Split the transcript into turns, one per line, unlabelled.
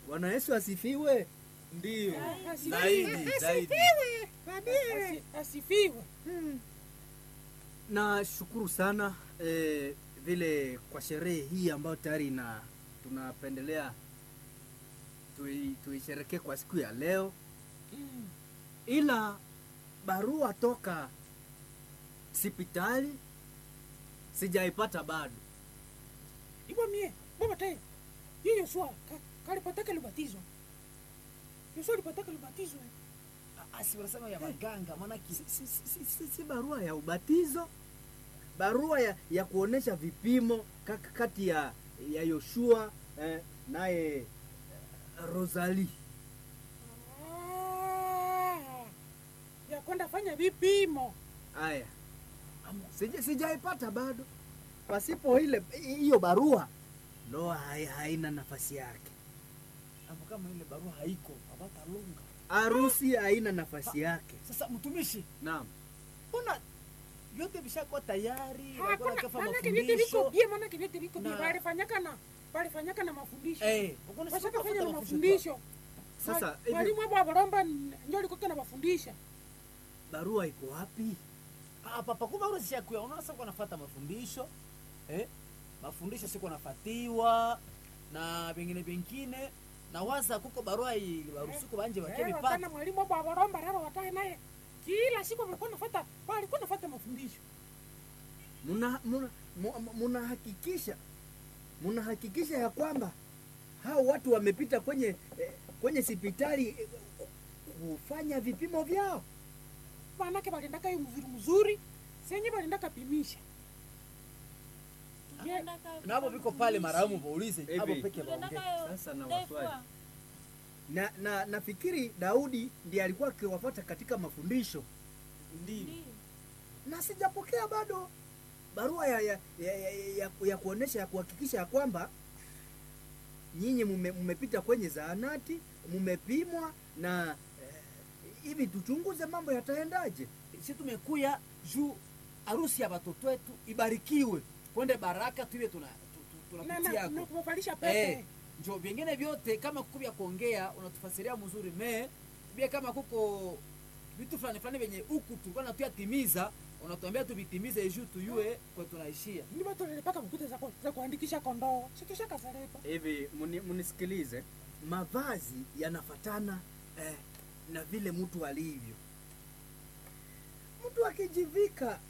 Bwana Yesu asifiwe.
Ndio.
Asifiwe.
Zaidi, zaidi.
Asi- Asifiwe.
Nashukuru sana eh, vile kwa sherehe hii ambayo tayari na tunapendelea tui- tuisherekee kwa siku ya leo, ila barua toka sipitali sijaipata bado.
Ibo mie, baba tae. Yeye Yoshua ka- kalipataka libatizo. Yoshua alipataka libatizo.
Asi wanasema ya maganga maana ki
Si, si, si, si, si barua ya ubatizo, barua ya, ya kuonesha vipimo kak- kati ya ya Yoshua eh, naye eh, Rosalie.
Ah, ya kwenda fanya vipimo.
Haya, sija sijaipata bado. Pasipo ile hiyo barua, ndoa hai- haina nafasi yake,
hapo kama ile barua haiko abata lunga.
harusi haina nafasi yake.
Sasa mtumishi,
Naam,
mbona vyote vishakuwa tayari,
Hakuna
walikuwa kafa
maana vyote viko
mafundisho.
bie, maana vyote viko bie.
Na-
Walifanyaka na walifanyaka na mafundisho.
Eh, uko
Washaka fanya na
mafundisho.
mafundisho.
Sasa,
Mwa-
hivi-
Mwalimu hapo abaromba ndio alikuwa anawafundisha.
barua iko wapi?
Ah, papa kumbe ule sishakuya. Unaona sasa kunafuata mafundisho. Eh? Mafundisho siko nafatiwa na vingine vingine na waza kuko barua hii barusuko banje
Eh,
bakebipata.
wakana mwalimu hapo abaromba raro watae naye. Kila siku alikuwa anafuata, alikuwa anafuata mafundisho.
Muna muna mu- munahakikisha munahakikisha ya kwamba hao watu wamepita kwenye eh, kwenye sipitali eh, kufanya vipimo vyao.
Maanake waliendaka hiyo mzuri mzuri. Senye waliendaka pimisha. Ye-
Na hapo viko pale maramu waulize
Hivi.
hapo peke baongee.
Sasa na waswali. Na, na nafikiri Daudi ndiye alikuwa akiwafuata katika mafundisho
Ndio.
na sijapokea bado barua ya, ya, ya, ya, ya, ya kuonesha ya kuhakikisha ya kwamba nyinyi mume- mmepita kwenye zahanati mmepimwa na eh, hivi tuchunguze mambo yataendaje.
Sisi tumekuya juu harusi ya watoto wetu ibarikiwe. Kwende baraka tuiwe tuna tu- tu-
na-
tunapitia
na- na
yako.
kumvalisha
Eh,
pete.
njo vingine vyote kama kukubya kuongea unatufasiria mzuri me bia kama kuko vitu fulani fulani venye huku tulikuwa natuyatimiza unatuambia tuvitimize juu tuyue kwa tunaishia
Ndi watu walipaka mkuta za, ku- za kuandikisha kondoo. Situsha kazarepa.
Hivi muni- munisikilize, mavazi yanafatana eh, na vile mtu alivyo. Mtu akijivika